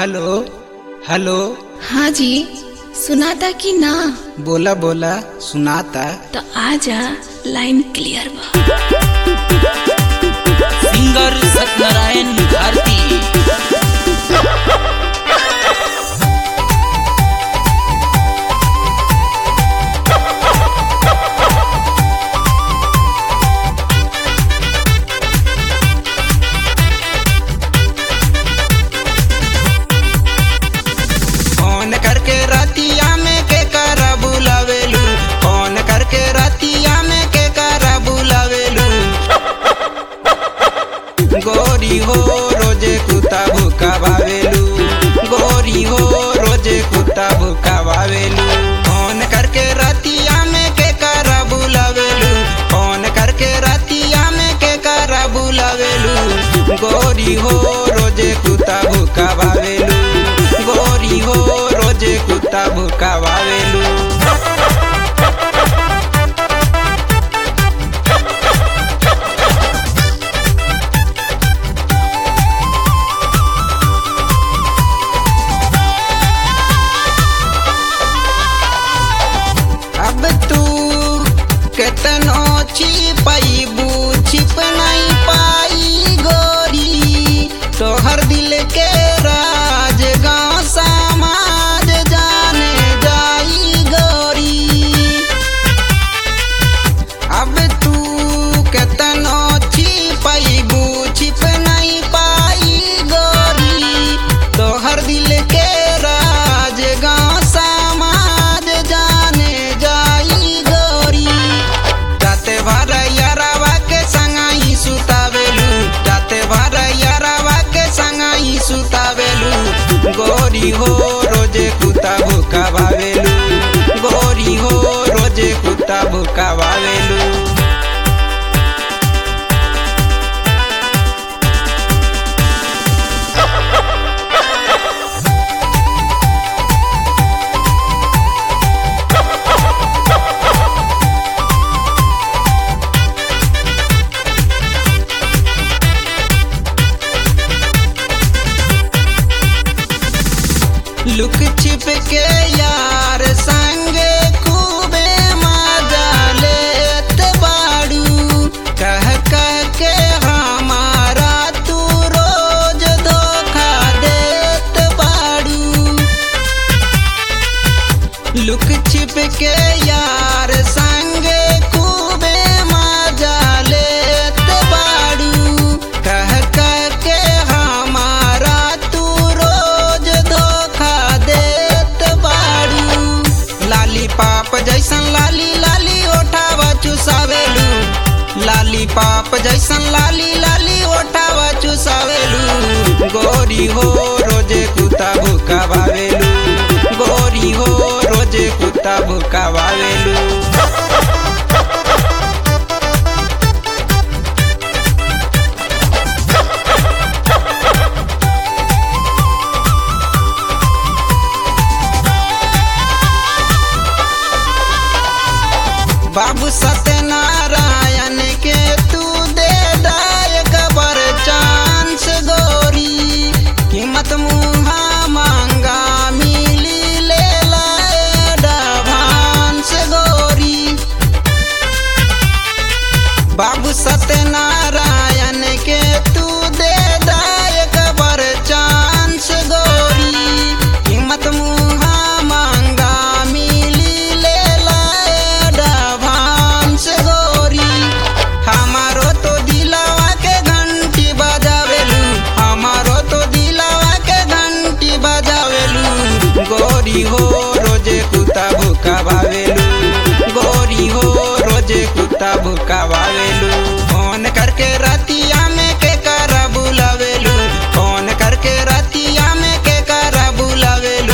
hello hello हाँ जी सुनाता कि ना बोला बोला सुनाता तो आजा लाइन क्लियर बा सिंगर सत्यनारायण भारती फोन करके रतिया में के करा बुलावेलू फोन करके रतिया में के करा बुलावेलू गोरी हो रोजे कुत्ता भूका भावेलू गोरी हो रोजे कुत्ता भूका भावेलू फोन करके रतिया में के करा बुलावेलू फोन करके रतिया में के करा बुलावेलू गोरी हो रोजे कुत्ता भूका भावेलू गोरी हो रोजे कुत्ता भूका भावेलू अब तू केतनो छिपैबू छिप नहीं पाई गोरी तोहर दिल के राज गाँव समाज जाने जाई गोरी अब तू केतनो छिपैबू छिप नहीं पाई गोरी तोहर दिल के राज गाँव समाज जाने जाई गोरी जाते भर यारावा के संगाई सुतावेलू जाते भर यारावा के संगाई सुतावेलू गोरी हो रोजे कुत्ता भूका भावेलू गोरी हो रोजे कुत्ता भूका भावेलू लुक छिप के यार संग खूबे मजा लेत बाड़ू कह कह के हमारा तू रोज धोखा देत बाड़ू लुक छिप के यार संग खूबे मजा लेत बाड़ू कह कह के हमारा तू रोज धोखा देत बाड़ू लाली पाप जैसन लाली लाली ओठावा चुसावेलू लाली पाप जैसन लाली लाली ओठावा चुसावेलू गोरी हो रोजे कुत्ता भूका भावेलू गोरी हो रोजे कुत्ता भूका भावेलू बाबू सत्यनारायण के तू दे दायक बर चांस गोरी कीमत मुहा मांगा मिली ले लाए डाभांस गोरी बाबू सत्यनारायण के तू दे दायक बर चांस गोरी कीमत मुहा मांगा मिली ले लाए डाभांस गोरी हमारो तो दिलावा के घंटी बजावेलू हमारो तो दिलावा के घंटी बजावेलू गोरी हो रोजे कुत्ता भूका भावेलू गोरी हो रोजे कुत्ता भूका भावेलू फोन करके रतिया में के करा बुलावेलू फोन करके रतिया में के करा बुलावेलू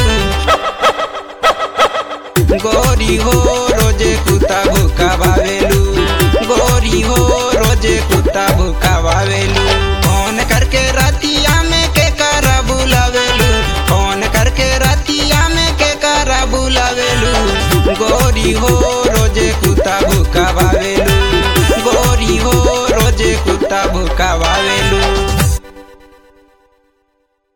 गोरी हो रोजे कुत्ता भूका भावेलू गोरी हो रोजे कुत्ता भूका भावेलू फोन करके रतिया में के करा बुलावेलू फोन करके रतिया में के करा बुलावेलू गोरी हो रोजे कुत्ता भूका